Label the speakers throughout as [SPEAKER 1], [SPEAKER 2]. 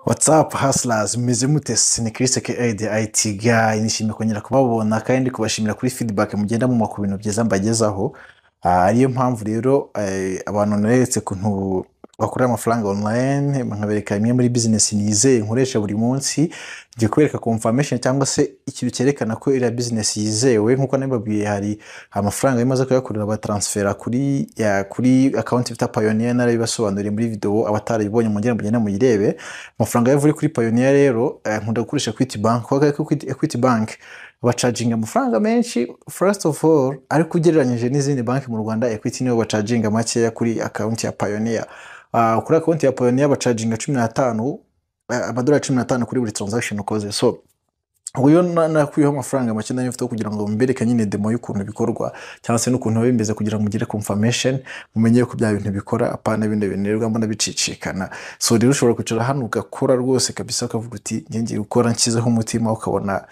[SPEAKER 1] watsapu hasirazi mumeze mute ni Chris aka de ayiti gayi nishimiye kongera kubabona kandi kubashimira kuri fidibake mugenda mu ku bintu byiza mbagezaho Ah, ariyo mpamvu rero eh, abantu neretse kuntu bakorera amafaranga online nkabereka imwe muri bizinesi nizeye nkoresha buri munsi njye kubereka confirmation cyangwa se ikintu cyerekana ko iriya bizinesi yizewe nkuko nabibabwiye hari amafaranga yo maze kuyakorera batransfera kuri ya, kuri akawunti bita payoniya narabibasobanuriye muri videwo abatarayibonye mungera mugenda muyirebe amafaranga yavuye kuri payoniya rero eh, nkunda gukoresha equity bank kuko Equity- equity bank bacaginga amafaranga menshi first of all ariko ugereranyije n'izindi banki mu rwanda equity niyo bacaginga makeya kuri akawunti ya payoniya uh, kuri akawunti ya payoniya bacaginga cumi n'atanu eh, amadolari cumi n'atanu kuri buri transaction ukoze so uyu nakuyeho amafaranga make nayo mfite kugira ngo mbereke nyine demo y'ukuntu bikorwa cyangwa se n'ukuntu biba bimeze kugira ngo mugire confirmation mumenye ko bya bintu bikora apana bino bintu rero mbona bicicikana so rero ushobora kwicara hano ugakora rwose kabisa ukavuga uti njye ngiye gukora nshyizeho umutima ukabona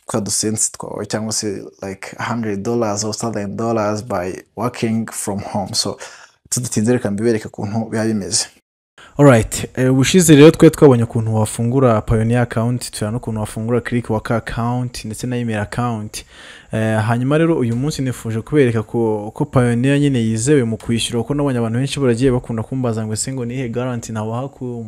[SPEAKER 1] twa dusensi twawe cyangwa se like 100 dollars or 1000 dollars by working from home so tudatinze reka mbibereke ukuntu biba bimeze
[SPEAKER 2] alright eh, ubushize rero twe twabonye ukuntu wafungura payoniya akawunti tureba n'ukuntu wafungura kiriki waka akawunti ndetse na imeri akawunti Eh, hanyuma rero uyu munsi nifuje kubereka ko ko payoniya nyine yizewe mu kwishyura kuko nabonye abantu benshi baragiye bakunda kumbaza ngo ese ngo nihe garanti nabaha ku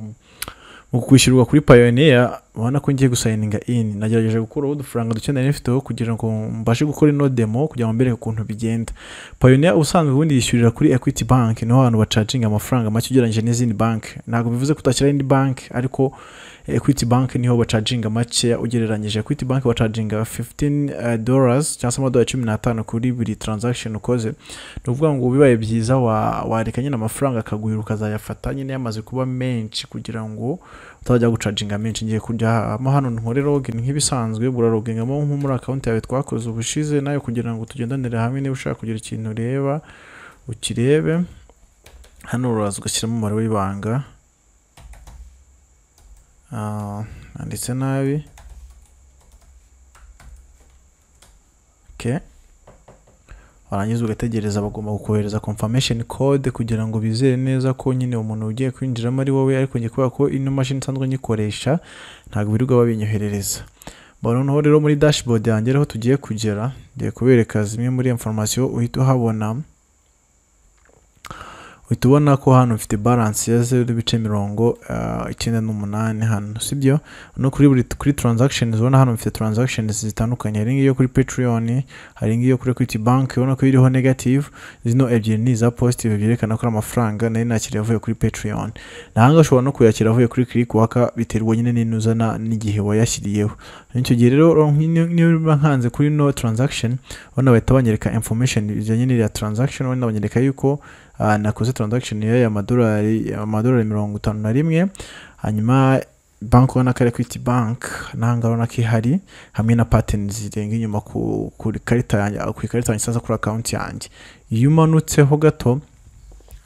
[SPEAKER 2] mu kwishyurwa kuri payoniya ubona ko ngiye gusayininga ini nagerageje gukuraho udufaranga duke nari mfiteho kugira ngo mbashe gukora ino demo kugira ngo mbereke ukuntu bigenda payoniya ubusanzwe ubundi yishyurira kuri equity bank niho abantu bacaginga amafaranga make ugereranyije n'izindi banki ntabwo bivuze ko utashyiraho indi banki ariko equity bank niho bacaginga makeya ugereranyije equity bank bacaginga 15 dollars cyangwa se amadolari cumi n'atanu kuri buri transaction ukoze ni ukuvuga ngo bibaye byiza wa- wareka nyine amafaranga akaguhira ukazayafata nyine yamaze kuba menshi kugira ngo utajya gucaginga menshi ngiye kujyamo hano nkore login nk'ibisanzwe burarogingamo nko muri akawunti yawe twakoze ubushize nayo kugira ngo tugendanire hamwe niba ushaka kugira ikintu ureba ukirebe hano uraza ugashyiramo umubare w'ibanga Ah, nanditse nabi okay. warangiza ugategereza bagomba kukohereza confirmation code kugira ngo bizere neza ko nyine umuntu ugiye kwinjiramo ari wowe ariko njye kubera ko ino mashini nsanzwe nyikoresha ntabwo birirwa babinyoherereza Ba noneho rero muri dashboard yanjye ariho tugiye kugera ngiye kubereka zimwe muri information uhita uhabona uhita ubona ko hano mfite balance ya zeru n'ibice mirongo ah, icyenda n'umunani hano sibyo no kuri buri kuri transactions ubona hano mfite transactions zitandukanye hari ngiyo kuri patreon hari ngiyo kuri equity bank ubona ko iriho negative zino ebyiri ni iza positive byerekana ko ari amafaranga nari nakiriye avuye kuri patreon nahanga ushobora no kuyakira avuye kuri click waka biterwa nyine n'inuzana n'igihe wayashyiriyeho icyo gihe rero niyo- niyo biba nkanze kuri no transaction ubona bahita banyereka information bijyanye n'iriya transaction ubona banyereka yuko ah, nakoze transaction y'aya madolari amadolari mirongo itanu na rimwe hanyuma banki ubona ko ari equity bank nahanga urabona ko ihari hamwe na pateni zirenga inyuma ku ku ikarita yanjye ku ikarita yanjye cyangwa se kuri akawunti yanjye iyo umanutseho gato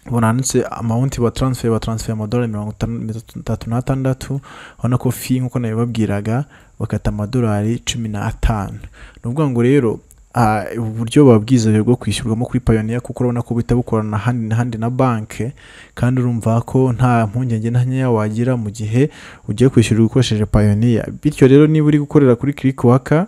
[SPEAKER 2] ubona handitse amawunti ba taransife ba taransife amadolari mirongo itanu- mirongo itatu n'atandatu urabona ko fi nk'uko nabibabwiraga bakata amadolari cumi n'atanu ni ukuvuga ngo rero ah, ubu buryo babwizewe bwo kwishyurwamo kuri payoniya kuko urabona ko buhita bukorana ahandi n'ahandi na banki kandi urumva ko nta mpungenge na nkeya wagira mu gihe ugiye kwishyura ukoresheje payoniya bityo rero niba uri gukorera kuri kiriki waka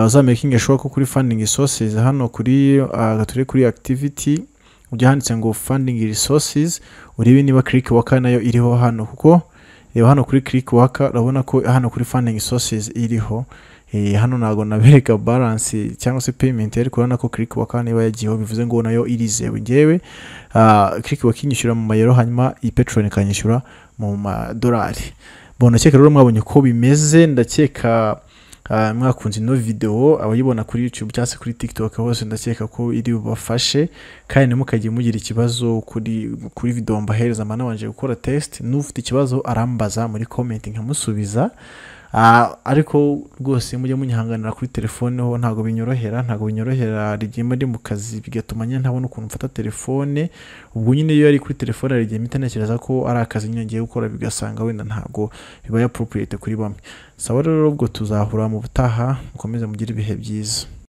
[SPEAKER 2] uzamakingi ashobora ko kuri fandingi sosizi hano kuri ah, gature kuri akitiviti ujya handitse ngo fandingi risosizi urebe niba kiriki waka nayo iriho hano kuko reba hano kuri kiriki waka urabona ko hano kuri fandingi sosizi iriho Eh, hano ntabwo nabereka baransi cyangwa se peyimenti ariko urabona ko kiriki waka niba yagiyeho bivuze ngo nayo irizewe ngewe kiriki waka inyishyura mu mayero hanyuma iyi peteroli ikanyishyura mu madolari bon ndakeka rero mwabonye uko bimeze ndakeka ah, mwakunze ino videwo abayibona kuri youtube cyangwa se kuri tiktok hose ndakeka ko iri bubafashe kandi ntimukajye mugira ikibazo kuri kuri videwo mbahereza mba nabanje gukora test n'ufite ikibazo arambaza muri comment nkamusubiza Ah, ariko rwose mujye munyihanganira kuri telefone ho ntabwo binyorohera ntabwo binyorohera rigenda ndi mu kazi bigatuma nyine ntabona ukuntu mfata telefone ubwo nyine iyo yari kuri telefone hari igihe mpita ntekereza ko ari akazi nyine ngiye gukora bigasanga wenda ntabwo bibaye appropriate kuri bamwe sawa rero ubwo tuzahura mu butaha mukomeze mugire ibihe byiza